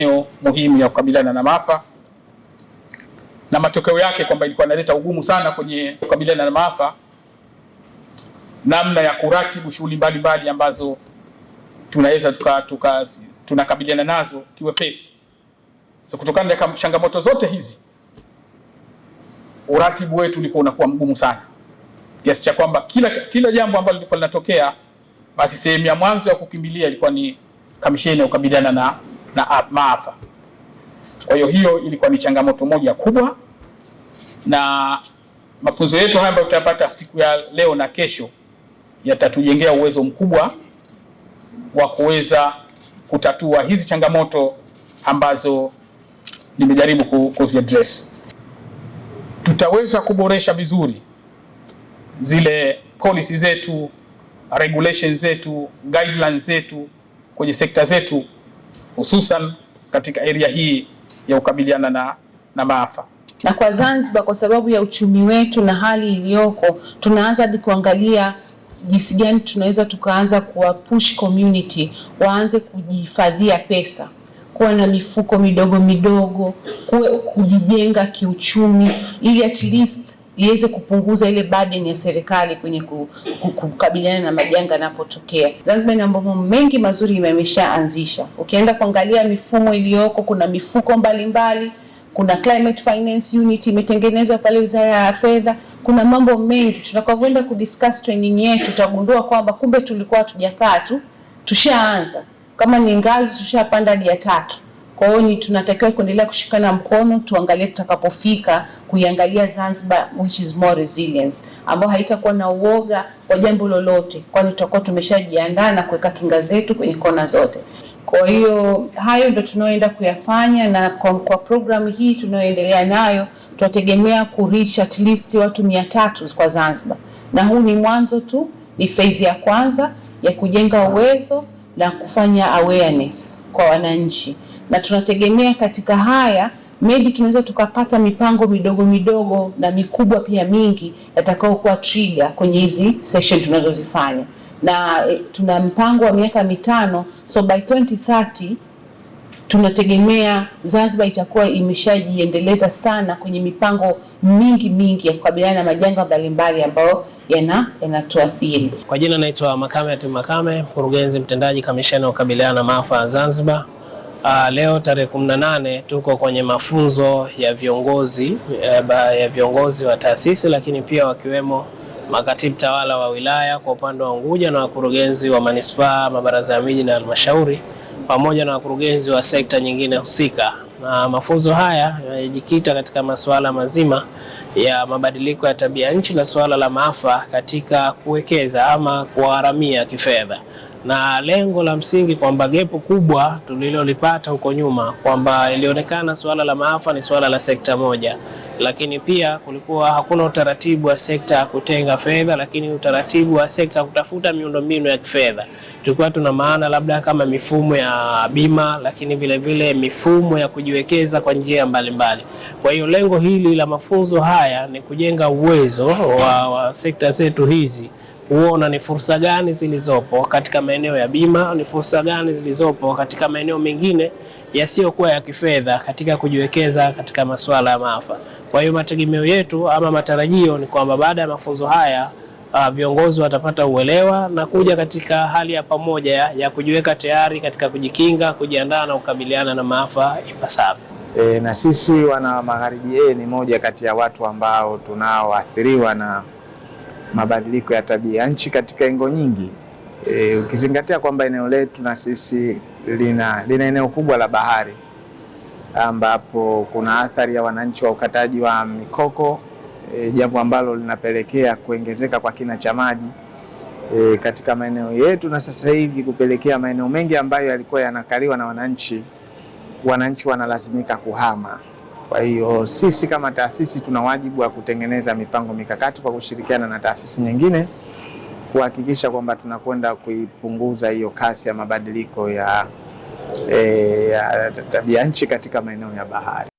muhimu ya kukabiliana na maafa na matokeo yake kwamba ilikuwa inaleta ugumu sana kwenye kukabiliana na maafa, namna ya kuratibu shughuli mbalimbali ambazo tunaweza tuka, tuka, tunakabiliana nazo kiwepesi. So, kutokana na changamoto zote hizi uratibu wetu ulikuwa unakuwa mgumu sana kiasi cha kwamba kila, kila jambo ambalo lilikuwa linatokea basi sehemu ya mwanzo ya kukimbilia ilikuwa ni kamisheni ya kukabiliana na, na maafa. Kwa hiyo hiyo ilikuwa ni changamoto moja kubwa, na mafunzo yetu haya ambayo tutayapata siku ya leo na kesho yatatujengea uwezo mkubwa wa kuweza kutatua hizi changamoto ambazo nimejaribu kuziaddress. Tutaweza kuboresha vizuri zile policy zetu, regulations zetu, guidelines zetu kwenye sekta zetu hususan katika area hii ya kukabiliana na, na maafa. Na kwa Zanzibar, kwa sababu ya uchumi wetu na hali iliyoko, tunaanza hadi kuangalia jinsi gani tunaweza tukaanza kuwa push community waanze kujihifadhia pesa, kuwa na mifuko midogo midogo, kuwe kujijenga kiuchumi, ili at least iweze kupunguza ile burden ya serikali kwenye kukabiliana na majanga yanapotokea. Zanzibar ina mambo mengi mazuri imeshaanzisha. Ukienda kuangalia mifumo iliyoko, kuna mifuko mbalimbali mbali, kuna climate finance unit imetengenezwa pale Wizara ya Fedha. Kuna mambo mengi, tutakavyoenda kudiscuss training yetu tutagundua kwamba kumbe tulikuwa hatujakaa tu, tushaanza. Kama ni ngazi, tushapanda hadi ya tatu. Kwa hiyo ni tunatakiwa kuendelea kushikana mkono, tuangalie tutakapofika kuiangalia Zanzibar which is more resilience, ambayo haitakuwa na uoga wa jambo lolote, kwani tutakuwa tumeshajiandaa na kuweka kinga zetu kwenye kona zote. Kwa hiyo hayo ndio tunaoenda kuyafanya, na kwa, kwa programu hii tunayoendelea nayo tunategemea kureach at least watu mia tatu kwa Zanzibar, na huu ni mwanzo tu, ni phase ya kwanza ya kujenga uwezo na kufanya awareness kwa wananchi na tunategemea katika haya maybe tunaweza tukapata mipango midogo midogo na mikubwa pia mingi yatakayokuwa trigger kwenye hizi session tunazozifanya, na e, tuna mpango wa miaka mitano, so by 2030 tunategemea Zanzibar itakuwa imeshajiendeleza sana kwenye mipango mingi mingi ya kukabiliana na majanga mbalimbali ambayo yana yanatuathiri. Kwa jina naitwa Makame Ati Makame, mkurugenzi mtendaji kamisheni wa kukabiliana na maafa ya Zanzibar. Uh, leo tarehe 18 tuko kwenye mafunzo ya viongozi ya viongozi wa taasisi lakini pia wakiwemo makatibu tawala wa wilaya kwa upande wa Unguja na wakurugenzi wa manispaa, mabaraza ya miji na halmashauri pamoja na wakurugenzi wa sekta nyingine husika. Na mafunzo haya yanajikita katika masuala mazima ya mabadiliko ya tabia nchi na suala la maafa katika kuwekeza ama kuharamia kifedha na lengo la msingi kwamba gepo kubwa tulilolipata huko nyuma kwamba ilionekana suala la maafa ni suala la sekta moja, lakini pia kulikuwa hakuna utaratibu wa sekta ya kutenga fedha, lakini utaratibu wa sekta kutafuta miundombinu ya kifedha. Tulikuwa tuna maana labda kama mifumo ya bima, lakini vile vile mifumo ya kujiwekeza kwa njia mbalimbali. Kwa hiyo lengo hili la mafunzo haya ni kujenga uwezo wa, wa sekta zetu hizi kuona ni fursa gani zilizopo katika maeneo ya bima, ni fursa gani zilizopo katika maeneo mengine yasiyokuwa ya kifedha katika kujiwekeza katika masuala ya maafa. Kwa hiyo mategemeo yetu ama matarajio ni kwamba baada ya mafunzo haya uh, viongozi watapata uelewa na kuja katika hali ya pamoja ya, ya kujiweka tayari katika kujikinga, kujiandaa na kukabiliana na maafa ipasavyo. E, na sisi wana Magharibi A ni moja kati ya watu ambao tunaoathiriwa na mabadiliko ya tabia nchi katika engo nyingi e, ukizingatia kwamba eneo letu na sisi lina, lina eneo kubwa la bahari ambapo kuna athari ya wananchi wa ukataji wa mikoko e, jambo ambalo linapelekea kuongezeka kwa kina cha maji e, katika maeneo yetu na sasa hivi kupelekea maeneo mengi ambayo yalikuwa yanakaliwa na wananchi, wananchi wanalazimika kuhama. Kwa hiyo sisi kama taasisi tuna wajibu wa kutengeneza mipango mikakati kwa kushirikiana na taasisi nyingine kuhakikisha kwamba tunakwenda kuipunguza hiyo kasi ya mabadiliko ya, e, ya tabia nchi katika maeneo ya bahari.